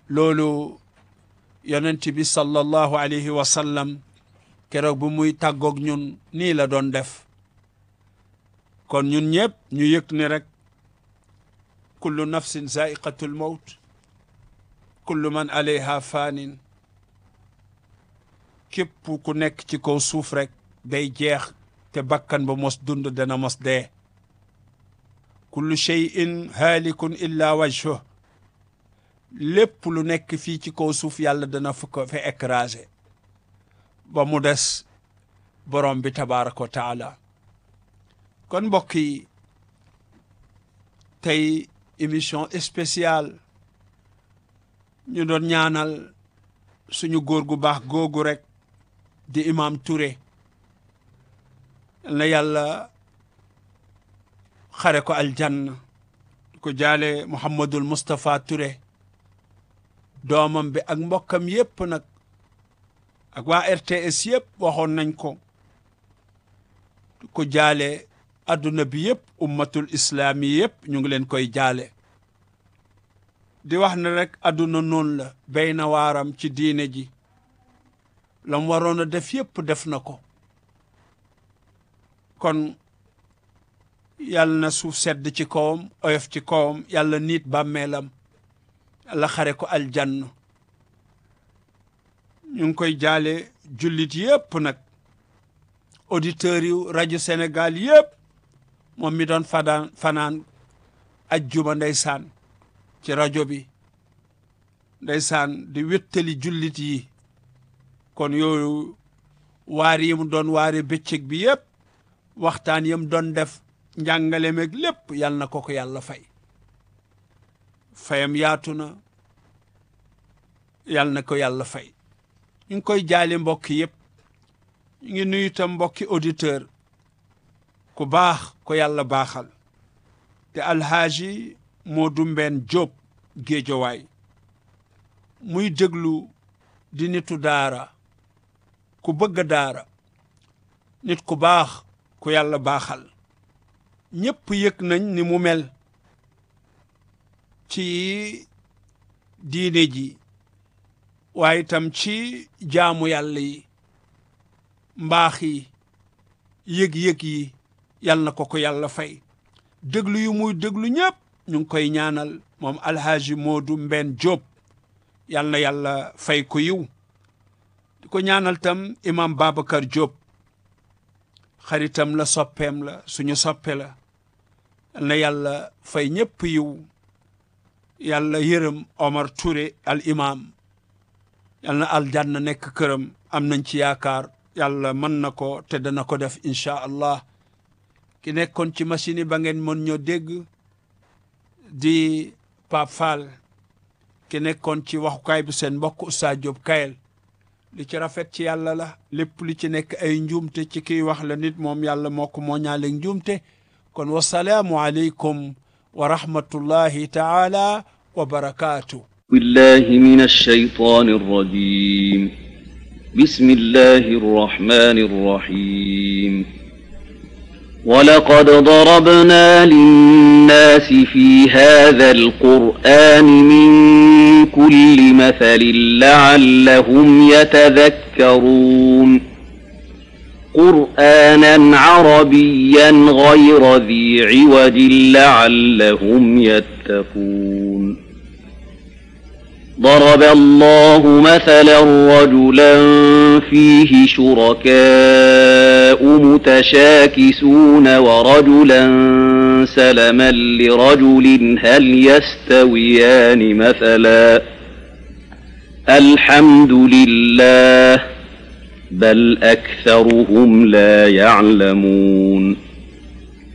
loolu yonent bi sallallahu alayhi wa sallam keroog bu muy tàggoog ñun nii la doon def kon ñun ñëpp ñu yëg ni rek kullu nafsin zaiqatul mawt kullu man alayha faanin képp ku nekk ci kaw suuf rek day jeex te bakkan ba mos dund dana mos dee kullu cheyin haalikun illa wajhuh lépp lu nekk fii ci kaw suuf yàlla dana fu ko fa écrasé ba mu des borom bi tabaraka wa taala kon mbokk yi tey émission spéciale ñu doon ñaanal suñu góor gu baax googu rek di imam Touré na yàlla xare ko aljanna ko jaale Mouhamadul Moustapha Touré doomam bi ak mbokkam yépp nag ak waa RTS yépp waxoon nañ ko ko jaale adduna bi yépp ummatul islaami yépp ñu ngi leen koy jaale di wax ne rek adduna noonu la béy na waaram ci diine ji lam waroon a def yépp def na ko kon yàlla na suuf sedd ci kawam oyof ci kawam yàlla niit bàmmeelam yàlla xare ko aljanna ñu ngi koy jaale jullit yépp nag auditeurs yu rajo Sénégal yépp moom mi doon fanaan fanaan ajjuma ndeysaan ci rajo bi ndeysaan di wéttali jullit yi kon yooyu waar yi mu doon waare bëccëg bi yépp waxtaan yam doon def njàngale meeg lépp yal na ko ko yàlla fay fayam yaatu na yal na ko yàlla fay ñu ngi koy jaale mbokk yépp ñu ngi nuyu tam mbokki auditeur ku baax ko yàlla baaxal te alhaaji Moodu Mbeen Jóob géejowaay muy déglu di nitu daara ku bëgg daara nit ku baax ku yàlla baaxal ñépp yëg nañ ni mu mel ci diine ji waaye itam ci jaamu yàlla yi mbaax yi yëg-yëg yi yal na ko ko yàlla fay déglu yu muy déglu ñëpp ñu ngi koy ñaanal moom alhaaji Moodu Mbenn Jóob yal na yàlla fay ko yiw di ko ñaanal tam imam Babacar Jóob xaritam la soppeem la suñu soppe la yal na yàlla fay ñëpp yiw yàlla yërëm Omar Touré al imam yal na aljanna nekk këram am nañ ci yaakaar yàlla mën na ko te dana ko def incha allah ki nekkoon ci machine yi ba ngeen mën ñoo dégg di Pape Fall ki nekkoon ci waxukaay bi seen mbokk Oustaz Diop Kayel li ci rafet ci yàlla la lépp li ci nekk ay njuumte ci kiy wax la nit moom yàlla moo ko moo ñaaleeg njuumte kon wasalaamu aleykum wa rahmatullahi taala wa barakaatu بالله من الشيطان الرجيم بسم الله الرحمن الرحيم ولقد ضربنا للناس في هذا القرآن من كل مثل لعلهم يتذكرون قرآنا عربيا غير ذي عوج لعلهم يتقون ضرب الله مثلا رجلا فيه شركاء متشاكسون ورجلا سلما لرجل هل يستويان مثلا الحمد لله بل أكثرهم لا يعلمون